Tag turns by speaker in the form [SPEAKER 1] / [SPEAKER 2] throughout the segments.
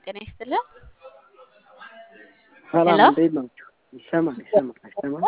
[SPEAKER 1] ጤና ይስጥልን።
[SPEAKER 2] ሰላም
[SPEAKER 1] ሄሎ
[SPEAKER 2] እንዴት ናችሁ? ይሰማል ይሰማል አይሰማም?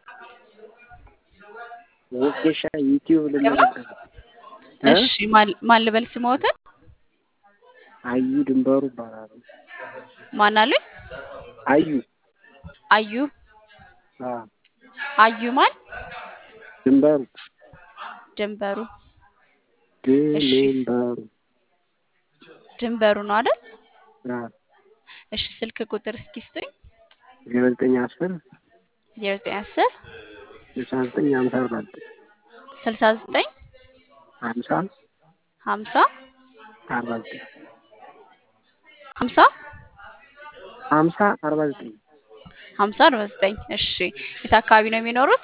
[SPEAKER 2] ወጌሻ ዩቲዩብ ልመዘገብ እ
[SPEAKER 1] እሺ ማን ማን ልበል ስሞትን?
[SPEAKER 2] አዩ ድንበሩ ይባላሉ።
[SPEAKER 1] ማን አሉኝ?
[SPEAKER 2] አዩ
[SPEAKER 1] አዩ
[SPEAKER 2] አ
[SPEAKER 1] አዩ ማን?
[SPEAKER 2] ድንበሩ
[SPEAKER 1] ድንበሩ እሺ
[SPEAKER 2] ድንበሩ
[SPEAKER 1] ድንበሩ ነው አይደል?
[SPEAKER 2] አ
[SPEAKER 1] እሺ ስልክ ቁጥር እስኪ ስጡኝ።
[SPEAKER 2] ዜሮ ዘጠኝ አስር
[SPEAKER 1] ዜሮ ዘጠኝ አስር
[SPEAKER 2] ስልሳ ዘጠኝ ሀምሳ አርባ ዘጠኝ
[SPEAKER 1] ስልሳ ዘጠኝ
[SPEAKER 2] ሀምሳ
[SPEAKER 1] ሀምሳ
[SPEAKER 2] አርባ ዘጠኝ
[SPEAKER 1] ሀምሳ
[SPEAKER 2] ሀምሳ አርባ ዘጠኝ
[SPEAKER 1] ሀምሳ አርባ ዘጠኝ እሺ የት አካባቢ ነው የሚኖሩት?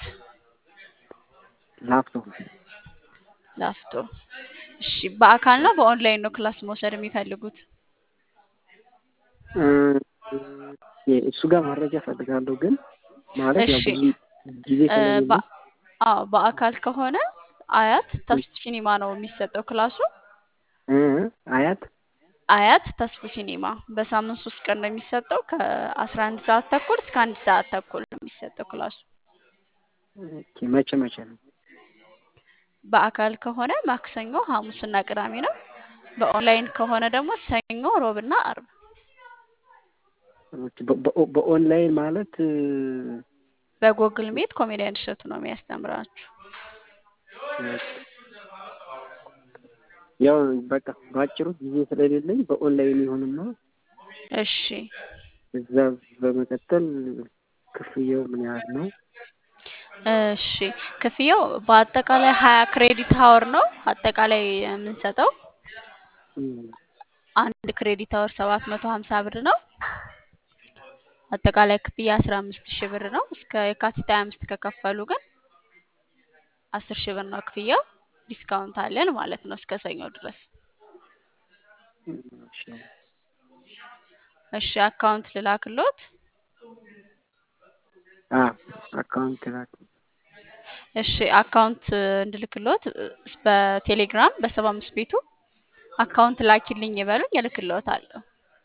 [SPEAKER 2] ላፍቶ
[SPEAKER 1] ላፍቶ እሺ በአካል ነው በኦንላይን ነው ክላስ መውሰድ የሚፈልጉት?
[SPEAKER 2] እ እሱ ጋር መረጃ እፈልጋለሁ ግን ማለት ያው
[SPEAKER 1] እሺ
[SPEAKER 2] ብዙ ጊዜ
[SPEAKER 1] እ
[SPEAKER 2] ስለሌለ
[SPEAKER 1] በ- አዎ በአካል ከሆነ አያት ተስፉ ሲኒማ ነው የሚሰጠው ክላሱ።
[SPEAKER 2] እ አያት
[SPEAKER 1] አያት ተስፉ ሲኒማ በሳምንት ሶስት ቀን ነው የሚሰጠው ከአስራ አንድ ሰዓት ተኩል እስከ አንድ ሰዓት ተኩል ነው የሚሰጠው ክላሱ።
[SPEAKER 2] ኦኬ መቼ መቼ ነው?
[SPEAKER 1] በአካል ከሆነ ማክሰኞ፣ ሐሙስና ቅዳሜ ነው። በኦንላይን ከሆነ ደግሞ ሰኞ፣ ሮብና አርብ።
[SPEAKER 2] ኦኬ በ- በ- በኦንላይን ማለት እ፣
[SPEAKER 1] በጎግል ሜት ኮሜዲያን እሸቱ ነው የሚያስተምራችሁ።
[SPEAKER 2] ያው በቃ ባጭሩ ጊዜ ስለሌለኝ በኦንላይን ይሁንና
[SPEAKER 1] እሺ
[SPEAKER 2] እዛ በመቀጠል ክፍያው ምን ያህል ነው?
[SPEAKER 1] እሺ ክፍያው በአጠቃላይ ሀያ ክሬዲት ሀወር ነው አጠቃላይ የምንሰጠው።
[SPEAKER 2] እም፣
[SPEAKER 1] አንድ ክሬዲት ሀወር ሰባት መቶ ሀምሳ ብር ነው። አጠቃላይ ክፍያ አስራ አምስት ሺህ ብር ነው። እስከ የካቲት ሀያ አምስት ከከፈሉ ግን አስር ሺህ ብር ነው ክፍያው። ዲስካውንት አለን ማለት ነው እስከ ሰኞ ድረስ።
[SPEAKER 2] እሺ
[SPEAKER 1] እሺ አካውንት ልላክሎት።
[SPEAKER 2] አ አካውንት ላክ
[SPEAKER 1] እሺ አካውንት እንድልክሎት እ፣ በቴሌግራም በሰባ አምስት ቤቱ አካውንት ላኪልኝ ይበሉኝ እልክልዎታለሁ።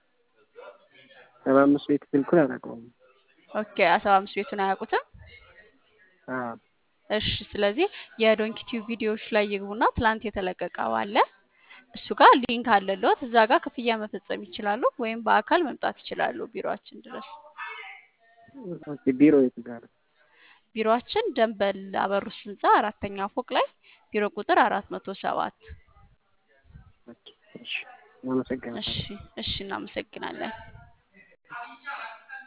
[SPEAKER 2] ሰባ አምስት ቤት ስልኩን አላውቀውም።
[SPEAKER 1] ኦኬ ሰባ አምስት ቤቱን አያውቁትም?
[SPEAKER 2] አ
[SPEAKER 1] እሺ ስለዚህ የዶንኪ ቲዩብ ቪዲዮዎች ላይ ይግቡና ትላንት የተለቀቀው አለ እሱ ጋር ሊንክ አለልዎት። እዛ ጋር ክፍያ መፈጸም ይችላሉ፣ ወይም በአካል መምጣት ይችላሉ ቢሮአችን ድረስ።
[SPEAKER 2] ኦኬ ቢሮ የት ጋር ነው?
[SPEAKER 1] ቢሮአችን ደንበል አበሩስ ህንፃ አራተኛ ፎቅ ላይ ቢሮ ቁጥር አራት መቶ ሰባት
[SPEAKER 2] ኦኬ እሺ አመሰግናለሁ።
[SPEAKER 1] እሺ እሺ እናመሰግናለን።